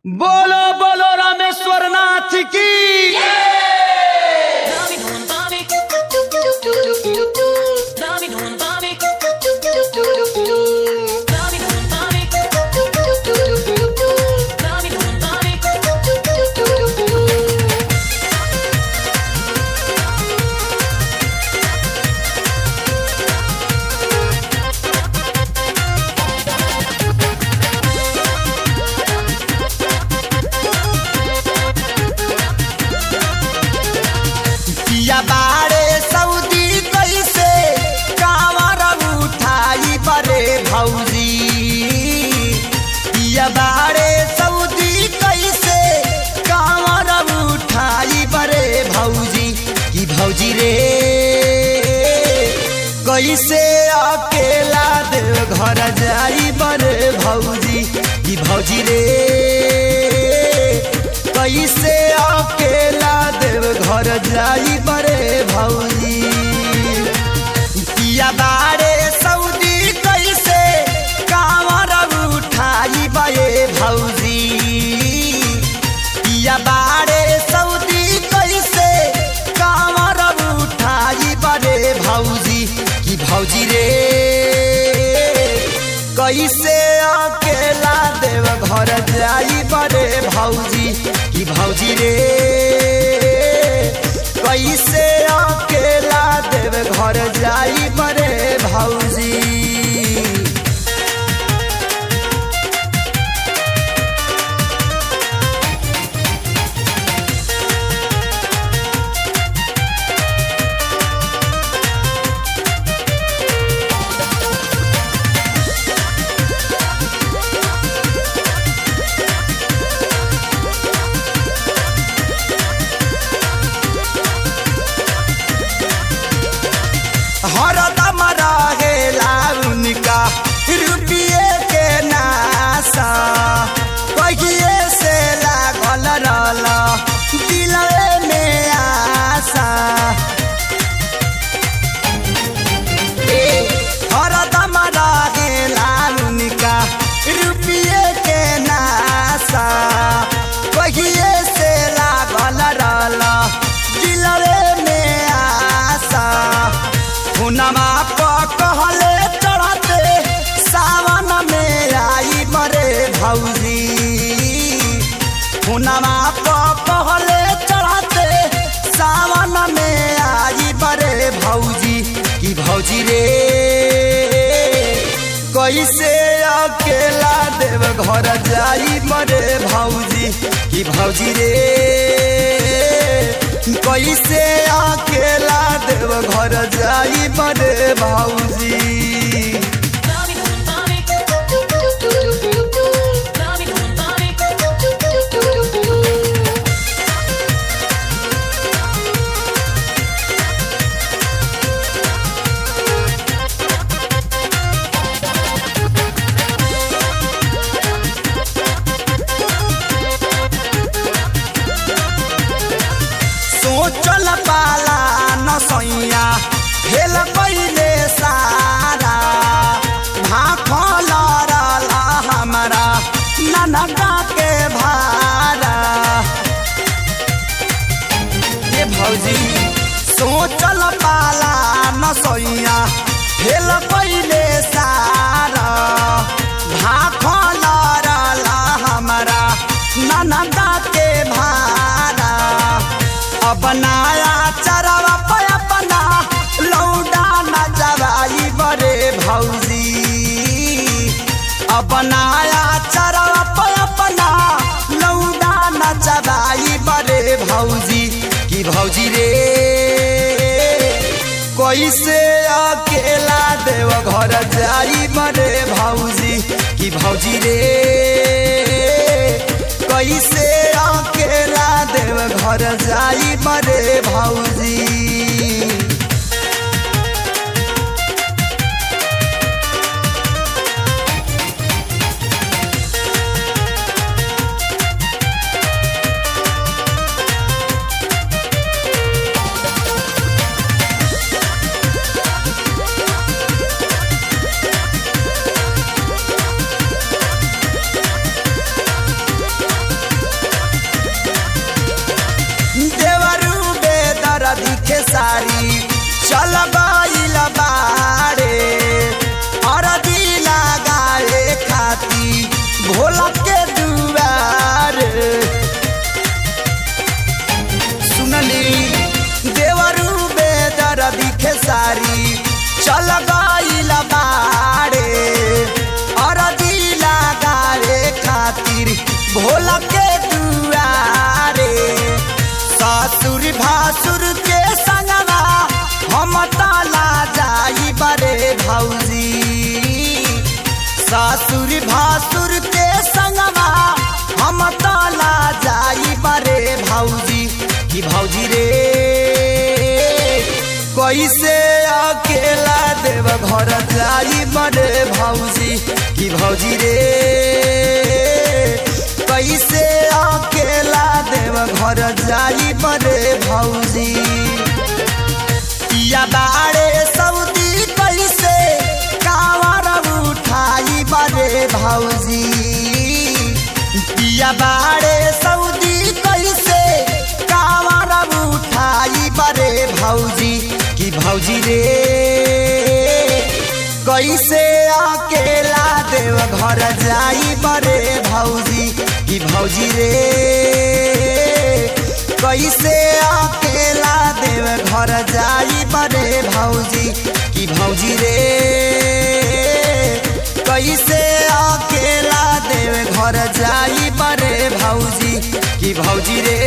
बोलो बोलो रामेश्वर नाथ की Dami non bami, dami non bami, dami non bami, dami non bami. पिया बारे सऊदी कैसे कांवर उठाई बरे भौजी पिया बारे सऊदी कैसे कांवर उठाई बरे भौजी की भौजी रे कैसे अकेला देव घर जाई बरे भौजी की भौजी रे कैसे अकेला देव घर जाई बरे भौजी पिया बारे सऊदी कैसे कांवर उठाई बे भौजी पिया बारे सऊदी कैसे कांवर उठाई बरे भौजी की भौजी रे कैसे अकेला देव घर जाई बरे भौजी की भौजी रे कैसे अकेला देव घर जाई बरे भौजी हरदम रहेला उनका रुपये के नासा कहिए से लागल रहल दिलवे में आशा ए, हरदम रहेला उनका रुपये के नासा कहिए से लागल रहल दिलवे में आशा हुनमा कहले चढ़ते सावन में आई मरे भौजी हुनमा कहले चढ़ते सावन में आई मरे भौजी की भौजी रे कैसे अकेला देव घर जाई मरे भौजी की भौजी रे कैसे अकेला देव घर जाई बड़े भौजी Dami non bami, dami non bami. सोचल पाला न सैया हेल पहिले सारा भाखल रहल हमारा ननका के भारा ये भौजी सोचल पाला न सैया हेल पहिले सारा भाखल रहल हमारा ननका के भारा अब नया चरवा पे अपना लौडा न जवाई बरे भौजी अब नया चरवा पे अपना लौडा न जवाई बरे भौजी की भौजी रे कैसे अकेला देव घर जाई बरे भौजी की भौजी रे कैसे अकेला देव घर जाई बरे भौजी चल गईल बाड़े अरजी लगावे खातिर भोला के दुआरे ससुर भासुर के संगवा हम ताला जाई बरे भौजी ससुर भासुर के संगवा हम ताला जाई बरे भौजी कि भौजी रे कैसे अकेला देव घर जाई बरे भौजी कि भौजी रे कैसे अकेला देव घर जाई बरे भौजी या बाड़े सऊदी कैसे कावर उठाई बरे भौजी पिया बाड़े सऊदी कैसे कावर उठाई बरे भौजी कि भौजी रे कैसे अकेला देव घर जाई बरे भौजी कि भौजी रे कैसे अकेला देव घर जाई बरे भौजी कि भौजी रे कैसे अकेला देव घर जाई बरे भौजी कि भौजी रे